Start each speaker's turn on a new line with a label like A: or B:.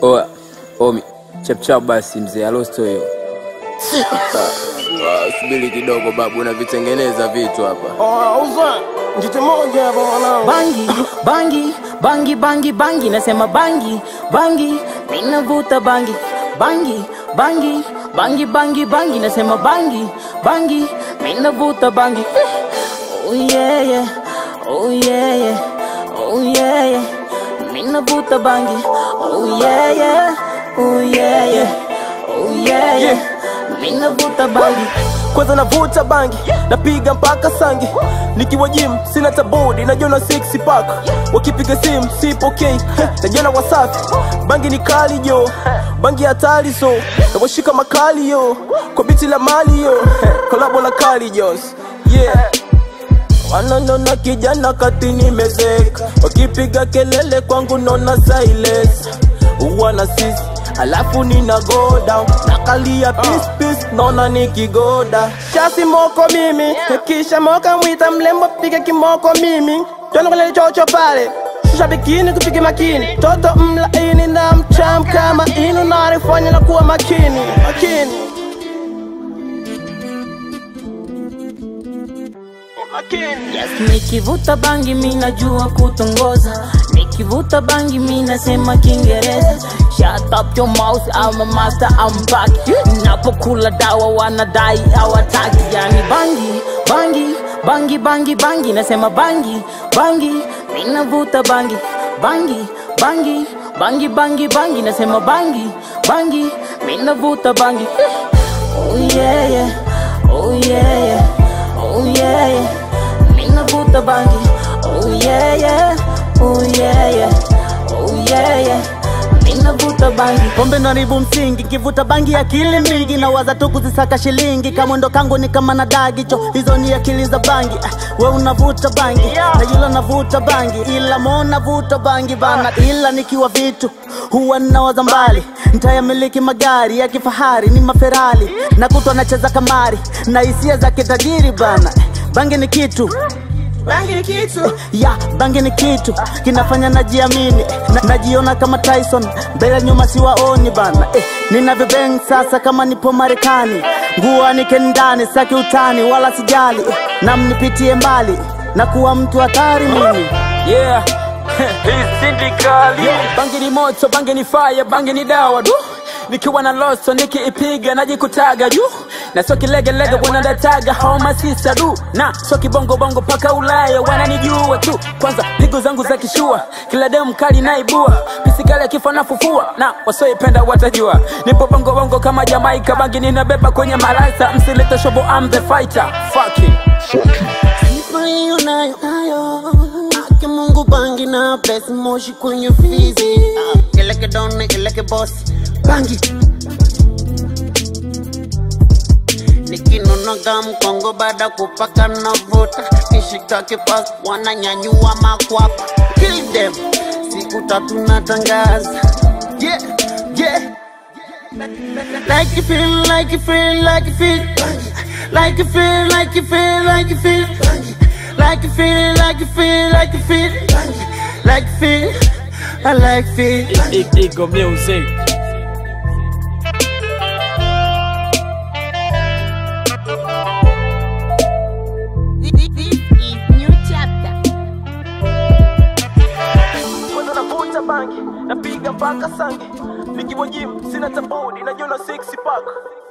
A: Oa, omi, chapchap basi mzee alosto hiyo. Ah, Subiri kidogo babu, unavitengeneza vitu hapa.
B: Auza njiti moja hapa mwanangu.
C: bangi bangi bangi bangi bangi nasema bangi bangi minavuta bangi bangi bangi bangi bangi bangi nasema bangi bangi minavuta bangi oh yeah yeah oh yeah yeah oh yeah yeah minavuta bangi oh yeah yeah oh yeah yeah oh yeah yeah minavuta bangi
B: Kwanza navuta bangi, napiga mpaka sangi. Nikiwa gym sina tabudi, najiona six pack. Wakipiga simu sipokei, heh, najiona wasafi. Bangi ni kali yo, bangi hatari so, nawashika makali yo, kwa biti la mali yo, heh, kolabo na Kali Jones, yeah. Wananona kijana kati nimezeka, wakipiga kelele kwangu nona silence. Uwana sisi alafu nina go down nakalia peace peace naona nikigoda shasi moko mimi kisha moka mwita mlembo piga kimoko mimi tena kule chocho pale shusha bikini kupige makini toto mlaini na mcham kama inu narifanya na kuwa makini makini makini
C: Yes, nikivuta bangi mi najua kutongoza, nikivuta bangi mi nasema Kiingereza. Shut up your mouth, I'm a master, I'm back. Napokula dawa wanadai hawataki, yani bangi bangi bangi bangi bangi, nasema bangi bangi, mi navuta bangi bangi bangi bangi bangi bangi, nasema bangi bangi, mi navuta bangi. Oh yeah yeah, oh yeah yeah, oh yeah yeah. Minavuta bangi, oh yeah yeah, oh yeah yeah, oh yeah yeah. Minavuta bangi,
D: pombe naribu msingi kivuta bangi akili mingi na waza tu kuzisaka shilingi kamwendo kangu ni kama na dagicho hizo ni akili za bangi Ah, we unavuta bangi na yula navuta bangi ila mo navuta bangi bana ila nikiwa vitu huwa ninawaza mbali ntayamiliki magari ya kifahari ni maferali na kutwa nacheza kamari na hisia za kitajiri bana bangi ni kitu
B: bangi ni kitu
D: ya bangi ni kitu kinafanya najiamini na, najiona kama Tyson mbele nyuma siwaoni bana eh, ninavyobeng sasa kama nipo Marekani nguo nike ndani saki utani wala sijali eh, na mnipitie mbali na kuwa mtu hatari mimi
A: Yeah. Hii sindikali. Bangi ni moto, bangi ni fire, bangi ni dawa du. Nikiwa na loso nikiipiga najikutaga juu na sio kilegelege wanadataga homa sisa du na sio kibongo bongo paka Ulaya wananijua tu kwanza pigo zangu za kishua kila demu kali naibua pisikali akifa nafufua na wasioipenda watajua nipo bongo bongo kama Jamaika bangi ninabeba kwenye marasa msilete shobo I'm the fighter fucking
E: Sifa hiyo nayo nayo Ake Mungu bangi na bless moshi kwenye fizi Ah, Ileke done, ileke boss Bangi Nikinonoga mkongo baada kupaka navuta Kishika kipas wananyanyua makwapa Kill them Siku tatu natangaza Yeah, yeah Like you feel, like you feel, like you feel Like you feel, like you feel, like you feel Like you feel, like you feel, like you feel Like you feel, I like feel
A: Ego music
E: This is new chapter
B: kwanza navuta bangi napiga mpaka sangi nikiwa gym sina tabudi najiona six pack